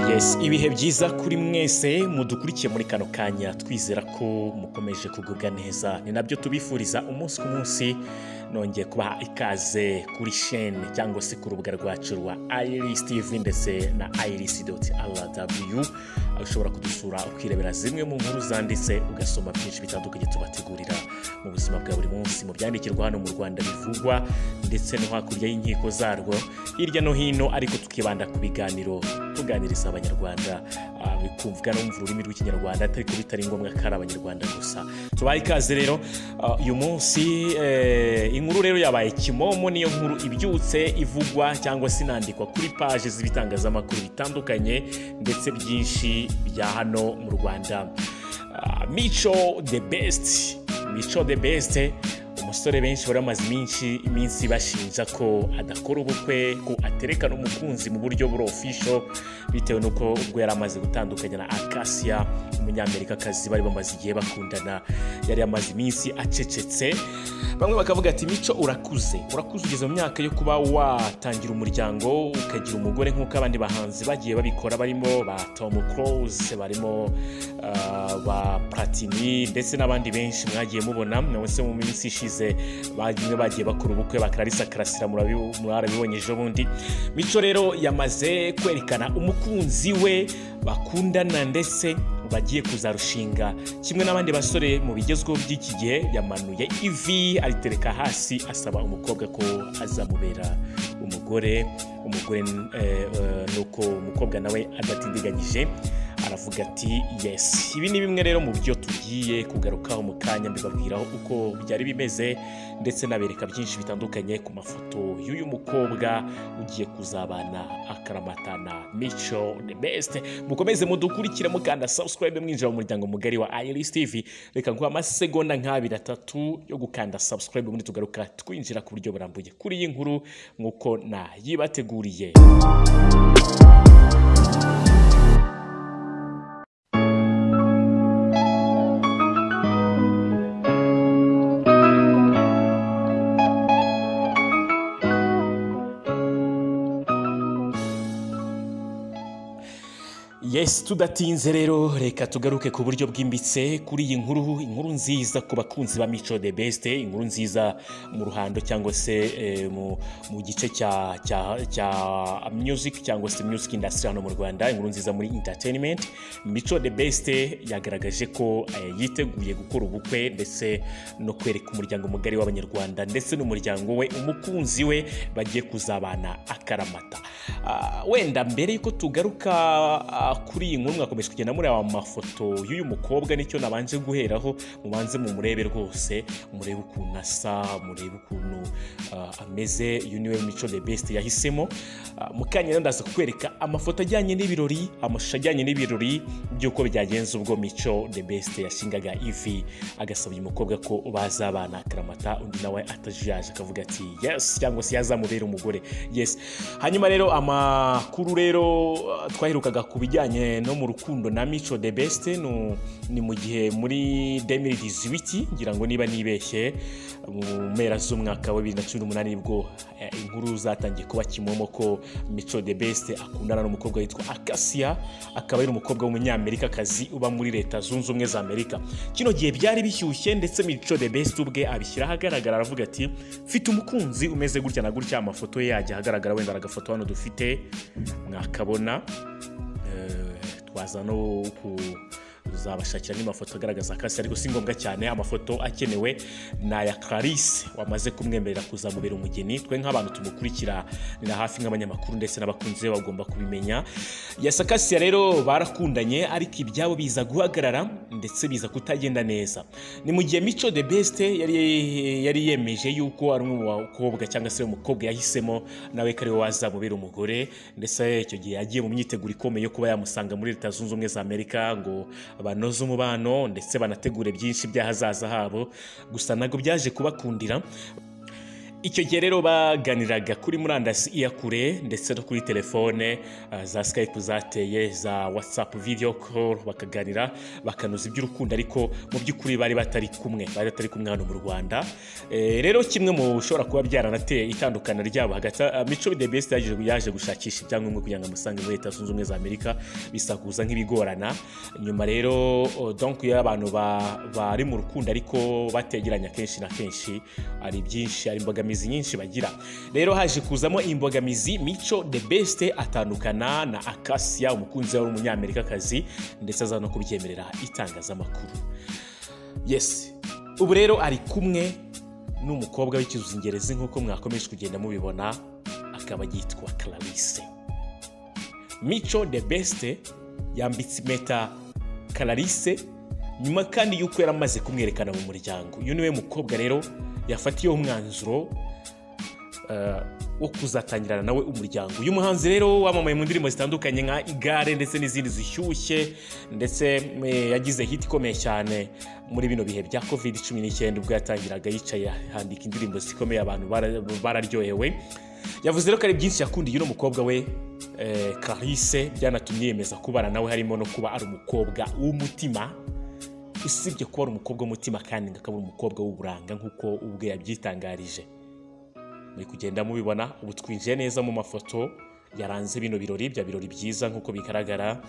mwese ibihe byiza kuri mwese mudukurikiye muri kano kanya twizera ko mukomeje kugubwa neza ni nabyo tubifuriza umunsi ku munsi nongeye kubaha ikaze kuri sheni cyangwa se ku rubuga rwacu rwa iris tv ndetse na iris doti rw aho ushobora kudusura ukirebera zimwe mu nkuru zanditse ugasoma byinshi bitandukanye tubategurira mu buzima bwa buri munsi mu byandikirwa hano mu rwanda bivugwa ndetse no hakurya y'inkiko zarwo hirya no hino ariko tukibanda ku biganiro tuganiriza abanyarwanda ah, bikumvwa n'umva ururimi rw'ikinyarwanda ariko bitari ngombwa ko ari abanyarwanda gusa tubaye ikaze rero ah, uyu munsi eh, inkuru rero yabaye kimomo niyo nkuru ibyutse ivugwa cyangwa se inandikwa kuri paje z'ibitangazamakuru bitandukanye ndetse byinshi bya hano mu rwanda Ah, mico the best mico the best umusore benshi bari bamaze iminsi iminsi bashinja ko adakora ubukwe ko aterekana umukunzi mu buryo buri ofisho bitewe n'uko ubwo yari amaze gutandukanya na akasiya umunyamerikakazi bari bamaze igihe bakundana yari yamaze iminsi acecetse bamwe bakavuga ati mico urakuze urakuze ugeze mu myaka yo kuba watangira umuryango ukagira umugore nk'uko abandi bahanzi bagiye babikora barimo ba tom close barimo ah, ba platini ndetse n'abandi benshi mwagiye mubona nawe se mu minsi ishize bagiye bagiye bakora ubukwe bakararisa karasira murabi- mwarabibonye ejo bundi mico rero yamaze kwerekana umukunzi we bakundana ndetse bagiye kuzarushinga kimwe n'abandi basore mu bigezweho by'iki gihe yamanuye ivi aritereka hasi asaba umukobwa ko azamubera umugore umugore eh, eh, nuko umukobwa nawe adatindiganyije aravuga ati yes ibi ni bimwe rero mu byo tugiye kugarukaho mu kanya mbibabwiraho uko byari bimeze ndetse nabereka byinshi bitandukanye ku mafoto y'uyu mukobwa ugiye kuzabana akaramatana mico the best mukomeze mudukurikire mukanda subscribe mwinjira mu muryango mugari wa iris tv reka nguhe amasegonda nk'abiri atatu yo gukanda subscribe ubundi tugaruka twinjira ku buryo burambuye kuri iyi nkuru nk'uko nayibateguriye Yes tudatinze rero reka tugaruke ku buryo bwimbitse kuri iyi nkuru inkuru nziza ku bakunzi ba Mico the Best inkuru nziza mu ruhando cyangwa se eh, mu, mu gice cya cya cya music cyangwa se music industry hano mu Rwanda inkuru nziza muri entertainment Mico the Best yagaragaje ko eh, yiteguye gukora ubukwe ndetse no kwereka umuryango mugari w'abanyarwanda ndetse n'umuryango we umukunzi we bagiye kuzabana akaramata Ah, wenda mbere yuko tugaruka ah, kuri iyi nkuru mwakomeje kugenda mureba amafoto y'uyu mukobwa nicyo nabanje guheraho mubanze mumurebe rwose murebe ukuntu asa murebe ukuntu ah, ameze uyu niwe mico the best yahisemo Ah, mu kanya rero ndaza kukwereka amafoto ajyanye n'ibirori amashusho ajyanye n'ibirori by'uko byagenze ubwo mico the best yashingaga ivi agasaba uyu mukobwa ko bazabana akaramata undi nawe atajiyaje akavuga ati yes cyangwa se yazamubera umugore yes hanyuma rero amakuru rero uh, twaherukaga ku bijyanye no mu rukundo na mico the best nu- ni mu gihe muri 2018 ngira ngo niba nibeshye mu mpera z'umwaka wa 2018 nibwo eh, inkuru zatangiye kuba kimomo ko mico the best akundana n'umukobwa witwa akasiya akaba ari umukobwa w'umunyamerikakazi uba muri leta zunze ubumwe za amerika kino gihe byari bishyushye ndetse mico the best ubwe abishyira ahagaragara aravuga ati mfite umukunzi umeze gutya na gutya amafoto ye yajya ahagaragara wenda agafoto hano dufite mwakabona Eh, twaza no kuzabashakira n'amafoto agaragaza akasi ariko si ngombwa cyane amafoto akenewe ni aya clarisse wamaze kumwemerera kuzamubera umugeni twe nk'abantu tumukurikira na hafi nk'abanyamakuru ndetse n'abakunzi be bagomba kubimenya yasakasiya rero barakundanye ariko ibyabo biza guhagarara ndetse biza kutagenda neza ni mu gihe mico the best yari yari yemeje yuko ari umwe mu bakobwa cyangwa se umukobwa yahisemo nawe ko ari we wazamubera umugore ndetse icyo gihe yagiye mu myiteguro ikomeye yo kuba yamusanga muri leta zunze ubumwe za amerika ngo banoze umubano ndetse banategure byinshi by'ahazaza habo gusa ntabwo byaje kubakundira icyo gihe rero baganiraga kuri murandasi iya kure ndetse no kuri telefone ah, za skype zateye za whatsapp video call bakaganira bakanoza iby'urukundo ariko mu by'ukuri bari batari kumwe bari batari kumwe hano mu rwanda Eh, rero kimwe mu bishobora kuba byaranateye itandukana ryabo hagati ah, mico the best yaje yaje gushakisha ibyangombwa kugira ngo amusange muri leta zunze ubumwe za amerika bisakuza nk'ibigorana nyuma rero oh, donc iyo abantu ba- bari mu rukundo ariko bategeranye akenshi na kenshi hari byinshi hari imbogamizi nyinshi bagira rero haje kuzamo imbogamizi mico the best atandukana na akasiya umukunzi we w'umunyamerikakazi ndetse aza no kubyemerera itangazamakuru yes ubu rero ari kumwe n'umukobwa w'ikizingerezi nk'uko mwakomeje kugenda mubibona akaba yitwa clarisse mico the best yambitse impeta clarisse nyuma kandi y'uko yari amaze kumwerekana mu muryango uyu niwe mukobwa rero yafatiyeho umwanzuro eh, wo kuzatangirana nawe umuryango uyu muhanzi rero wamamaye mu ndirimbo zitandukanye nka igare ndetse n'izindi zishyushye ndetse eh, yagize hit ikomeye cyane muri bino bihe bya covid cumi n'icyenda ubwo yatangiraga yicaye handika indirimbo zikomeye abantu bara- bararyohewe yavuze rero ko ari byinshi yakundiye uno mukobwa we eh, clarisse byanatumye yemeza kubana nawe harimo no kuba ari umukobwa w'umutima usibye kuba ari umukobwa w'umutima kandi ngo akaba ari umukobwa w'uburanga nk'uko ubwe yabyitangarije muri kugenda mubibona ubu twinjiye neza mu mafoto yaranze bino birori bya birori byiza nk'uko bigaragara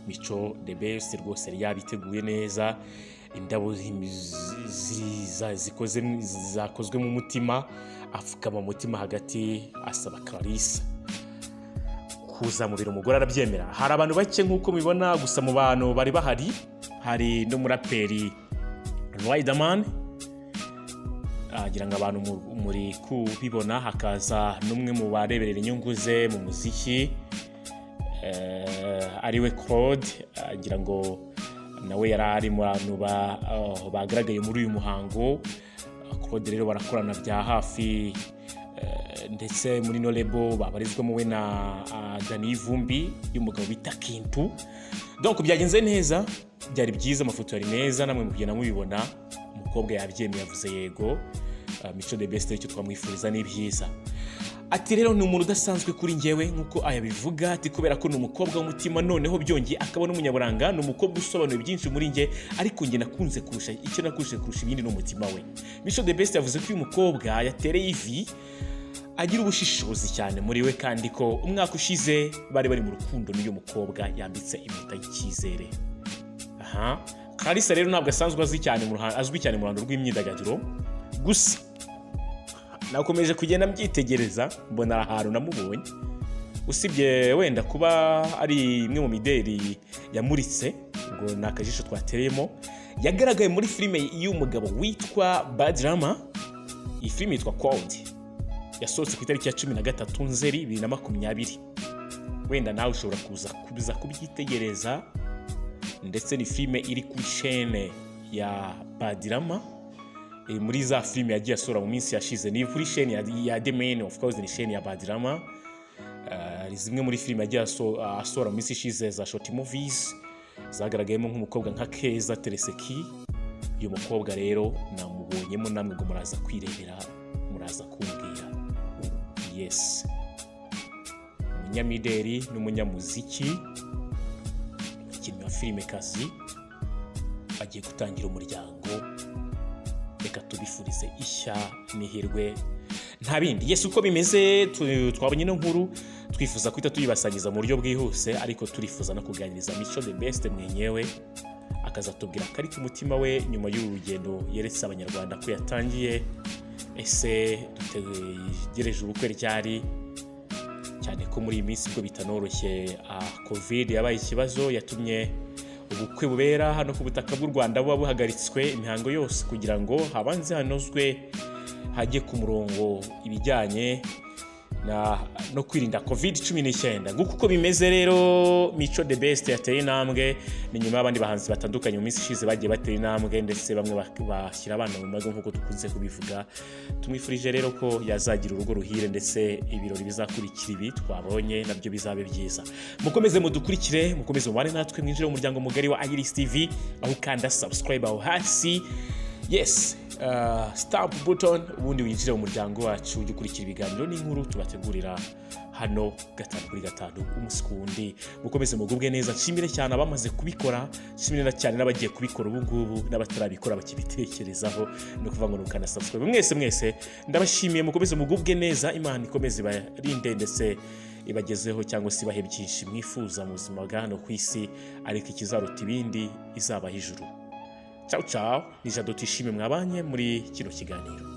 mico the best rwose yari yabiteguye neza indabo zi- zi- za- zikoze mu- zakozwe mu mutima apfukama mu mutima hagati asaba clarisse kuzamubera umugore arabyemera hari abantu bake nk'uko mubibona gusa mu bantu bari bahari hari n'umuraperi Riderman agira ngo abantu mu- muri kubibona hakaza n'umwe mu bareberera inyungu ze mu muziki eh, ariwe Claude agira ngo nawe yari ari mu bantu ba- ah, bagaragaye muri uyu muhango Claude rero barakorana bya hafi eh, ndetse muri norebo babarizwamo we na ah, dani y'ivumbi y'umugabo bita kintu donc byagenze neza byari byiza amafoto yari meza namwe mugenda mubibona umukobwa yabyemeye yavuze yego Ah, mico de best icyo twamwifuriza ni byiza ati rero ni umuntu udasanzwe kuri njyewe nk'uko ayabivuga ati kubera ko ni umukobwa w'umutima noneho byongeye akaba n'umunyaburanga ni umukobwa usobanuye byinshi muri njye ariko njye nakunze kurusha icyo nakunze kurusha ibindi ni umutima we mico de best yavuze ko uyu mukobwa yatereye ivi agira ubushishozi cyane muri we kandi ko umwaka ushize bari bari mu rukundo n'uyu mukobwa yambitse impeta y'icyizere aha karisa rero ntabwo asanzwe azwi cyane mu ruha- azwi cyane mu ruhando rw'imyidagaduro gusa nakomeje kugenda mbyitegereza mbona ari ahantu namubonye usibye wenda kuba ari imwe mu mideli yamuritse ngo ni akajisho twatereyemo yagaragaye muri filime y'umugabo witwa badirama iyi filime yitwa kondi yasohotse ku itariki ya cumi na gatatu nzeri bibiri na makumyabiri wenda nawe ushobora kuza kuza kubyitegereza ndetse ni filime iri kuri shene ya badirama Eh, muri za filime yagiye asura mu minsi yashize ni kuri shene ya, ya the man of course ni shene ya badirama Eh, zimwe muri filime yagiye aso- asura mu minsi ishize za short movies zagaragayemo nk'umukobwa nka keza tereseki uyu mukobwa rero namubonyemo namwe ngo muraza kwirebera muraza kumbwira yes umunyamideri n'umunyamuziki umukinnyi wa filime kazi agiye gutangira umuryango reka tubifurize ishya n'ihirwe nta bindi yesi uko bimeze tu- twabonye ino nkuru twifuza guhita tuyibasangiza mu buryo bwihuse ariko turifuza no kuganiriza mico the best mwenyewe akazatubwira akari ku mutima we nyuma y'uru rugendo yeretse abanyarwanda ko yatangiye ese dutegereje ubukwe ryari cyane ko muri iyi minsi ubwo bitanoroshye ah, covid yabaye ikibazo yatumye ubukwe bubera hano ku butaka bw'u rwanda buba buhagaritswe imihango yose kugira ngo habanze hanozwe hajye ku murongo ibijyanye na- no kwirinda covid cumi n'icyenda nguko uko bimeze rero mico the best yateye intambwe ni nyuma y'abandi bahanzi batandukanye mu minsi ishize bagiye batera intambwe ndetse bamwe bak- bashyira abana mu mago nk'uko dukunze kubivuga tumwifurije rero ko yazagira urugo ruhire ndetse ibirori bizakurikira ibi twabonye nabyo bizabe byiza mukomeze mudukurikire mukomeze mubane natwe mwinjire mu muryango mugari wa iris tv aho ukanda subscribe aho hasi yes uh, stamp button ubundi winjire mu muryango wacu ujye ukurikira ibiganiro n'inkuru tubategurira hano gatanu kuri gatanu umunsi ku wundi mukomeze mugubwe neza nshimire cyane abamaze kubikora nshimire na cyane n'abagiye kubikora ubu ngubu n'abatarabikora bakibitekerezaho ni ukuvuga ngo ni ukanasubscribe mwese mwese ndabashimiye mukomeze mugubwe neza imana ikomeze ibarinde ndetse ibagezeho cyangwa se ibahe byinshi mwifuza mu buzima bwa hano ku isi ariko ikizaruta ibindi izabaha ijuru cawu cawu ni jado twishime mwabanye muri kino kiganiro